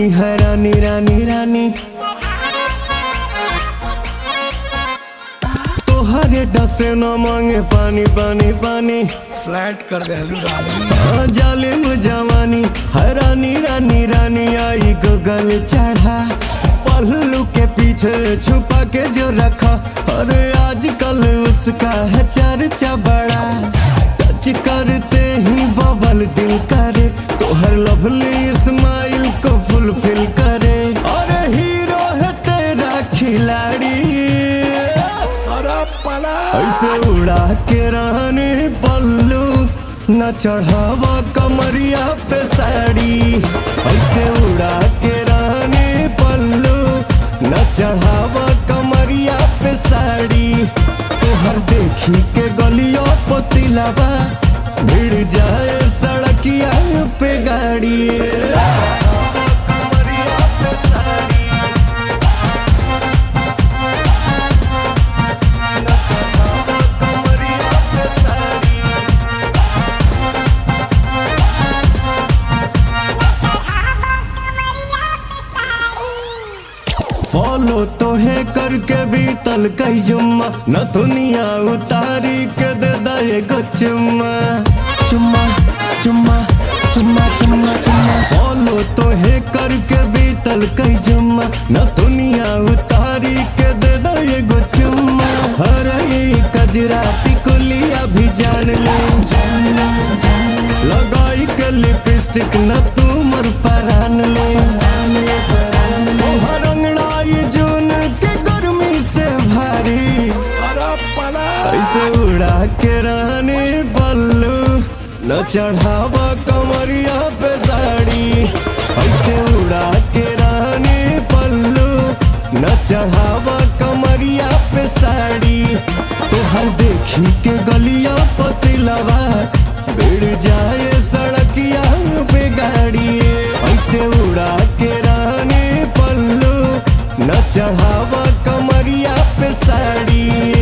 है रानी रानी रानी तोहरे डसे न मांगे पानी पानी पानी फ्लैट कर दे रानी हाँ, जालिम जवानी है रानी रानी रानी आई गगल चढ़ा पल्लू के पीछे छुपा के जो रखा अरे आजकल उसका है चर्चा बड़ा टच करते ही बबल दिल करे तोहर लवली स्माइल को फुलफिल करे अरे हीरो है तेरा खिलाड़ी अरे पला ऐसे उड़ा के रानी पल्लू न चढ़ावा कमरिया पे साड़ी ऐसे उड़ा के रानी पल्लू न चढ़ावा कमरिया पे साड़ी तोहर देखी के गलियों पतिलावा भिड़ जाए सड़किया पे गाड़ी कमरिया पे साड़ी कमरिया पे साड़ी फॉलो तो है करके भी तल कई जुम्मा न दुनिया उतारी के दे दे गो चुम्मा चुम्मा चुम्मा चुम्मा चुम्मा चुम्मा फॉलो तो है करके भी तल कई जुम्मा न दुनिया उतारी के दे दे गो चुम्मा हर कजरा टिकुलिया भी जान ले लगाई के लिपस्टिक न तुमर परान ले तोहर अंगड़ाई जून के गर्मी से भारी अरे पला ऐसे उड़ा के रानी बल्लू न चढ़ावा कमरिया पे साड़ी ऐसे उड़ा के रानी पल्लू न चढ़ावा कमरिया पे साड़ी तोहर देखी के गलिया पतिलवा भिड़ जाए सड़किया पे गाड़ी ऐसे उड़ा के रानी पल्लू न चढ़ावा कमरिया पे साड़ी